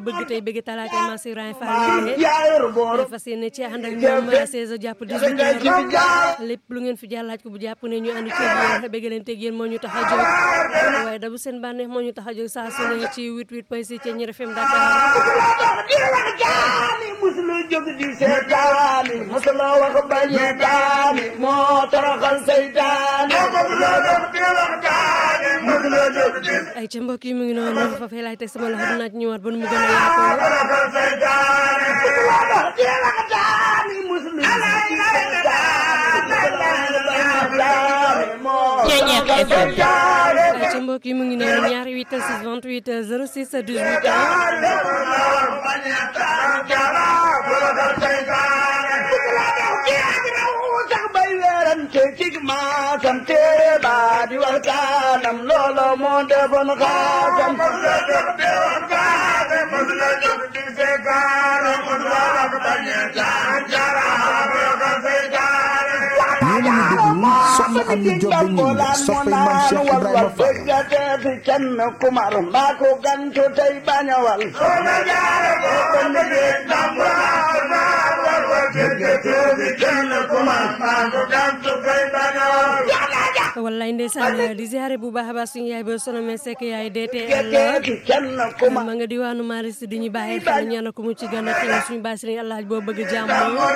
bëgg tey bëgg talaata Massir Ibrahima Fall yaayor boor fas yéene ci ànd ak ñoom 16 jàpp 18 heures lépp lu ngeen fi jàllaaj ko bu jàpp ne ñu ànd ci yéen bëgg leen teg yéen moo ñu tax a jóg waaye dabu seen bànneex moo ñu tax a jóg saa su ne ci 88 point 6 ci Ñeer FM Dakar jaani musula jóg di seetaani musula wax bañe daani moo toroxal seytaani ay ca mbokk yi mu ngi noonu fa fay laay teg sama loxo dinaa ci ñëwaat ba nu mu gën a yaatoo Ceeñeer FM. ay ca mbokk yi mu ngi noonu ñaari 8 6 28 06 18 maasam téere ba di waxtaanam loolo moo defoon xaasam yéen a ngi déglu soxna Ami Diop ba ñëw soppay maam Cheikh Ibrahima Fall fi kenn kumar mbaa ko gantu tey bañawal wallaay ndeysaan di ziare bu baax a baax suñu yaay ba sono me sekk yaay DTL fi kenn kumar ma nga diwaanu Maris di ñu bàyyi xel ñaanal ko mu ci gën a xew suñu bàyyi sëriñ Allah boo bëgg jàmm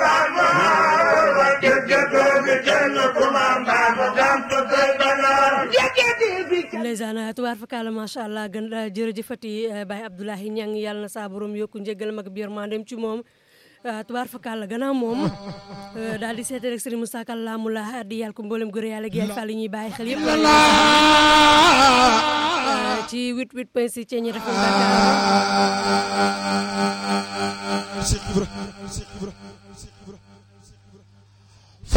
ndeysaan tubaar fakkaala macha allah gën jërëjëfati Baye Abdoulahi Ñang yàlla na saa borom yokku njëgal mag biir mandem ci moom tubaar fakkaala gannaaw moom daal di seete rek sëriñ Moussa Kalla mu la di yàlla ko mboolem góor yàlla gi yaay fall yi ñuy bàyyi xel yëpp ci 88 point 6 ci ñi rafet Dakar Cheikh Ibra Cheikh Ibra Cheikh Ibra